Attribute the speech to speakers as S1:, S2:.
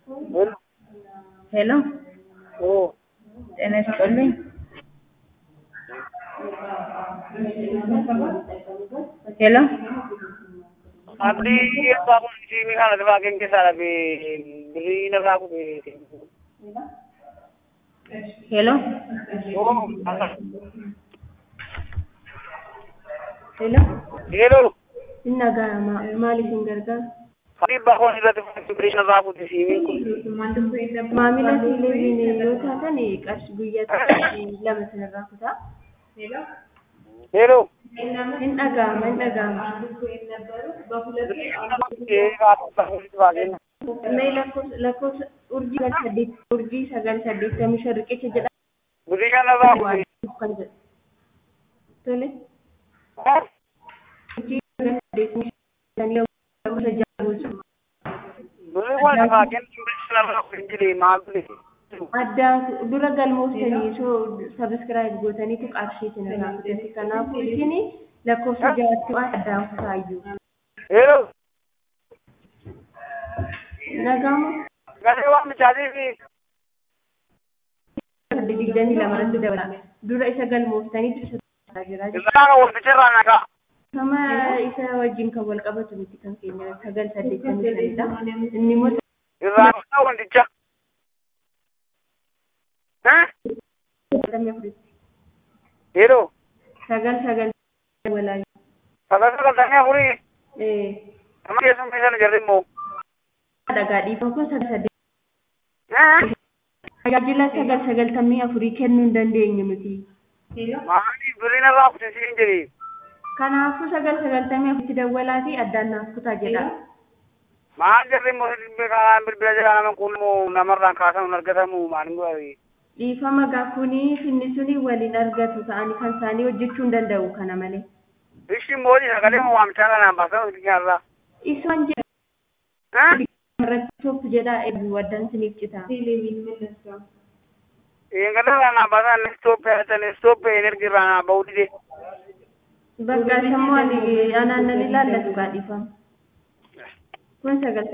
S1: ሄሎ ጤና ይስጥልኝ። ሄሎ
S2: Abdii abbaa kun siimii kana lafaa keenya keessaa dhabe birrii lafaa kun
S1: ሄሎ ሄሎ
S2: Yeroo
S3: Inna gaa maaliifin gargaaru?
S2: abdii abbaa kun irratti fudhachuu birrii lafaa kun siimiin kun
S3: Maamila televezyiinii yoo taatan qarshii guyyaatti lama sinirraa kutaa.
S2: yeroo
S3: Hin dhaga'ama, hin dhaga'ama. Mee lakkoofsa lakkoofsa urjii sagal saddeet urjii sagal saddeettamii shan riqicha jedha
S2: birrii kan lafaa kun
S3: kan jedhu. Tole. Urjii sagal saddeettamii shan lakkoofsa ja'a bulchu.
S2: birrii kun lafaa kennu birrii lafaa kun jire maal birrii
S3: Addaan dura galmooftanii soo sabiskiraayib gootaniitu qarshii isin irraa fudhate. Kanaafuu isin lakkoofsa ja'atti waan addaan kutaayyuu.
S2: yeroo
S3: Nagaamu
S2: galee waan michaatii fi
S3: digdamii lamarratti dabala. Dura isa galmooftaniitu isa taasisaa jira.
S2: irraa kan wal ficirraa nagaa
S3: Sama isa wajjin kan wal qabatu miti kan keenya sagal saddeettamii shanidha. Inni immoo
S2: irraa kan wanticha
S3: sagaltamii afuritti.
S2: yeroo
S3: Sagal sagal walaa.
S2: sagal sagaltamii afurii
S3: Eh.
S2: nama keessummaa sana jarri immoo
S3: Dhagaa dhiifama kun sagal saddeet. Tajaajila sagal sagaltamii afurii kennuu hin dandeenyu miti.
S2: maaliif birrii lafaa kun siin jedhee
S3: Kanaafuu sagal sagaltamii afuritti dawwalaatii addaan naaf kutaa jedha.
S2: maal jarri immoo kanaan bilbila jala nama kun immoo namarraan kaasamu hin argatamu maaliin godhate
S3: Dhiifama gaafuunii finni suni waliin argatu ta'anii kan isaanii hojjechuu hin danda'u kana malee.
S2: Ishi moodi sagalee moo waamichaa kanaan baasan nyarraa.
S3: Isaan jedha irratti tokko jedha eebbuu addaan siniif cita.
S2: Eegala kanaan baasan istooppee hatan istooppee energi irraa bahuu dide.
S3: Bakka sammuu ani anaan nan ilaallatu gaa dhiifama. Kun sagal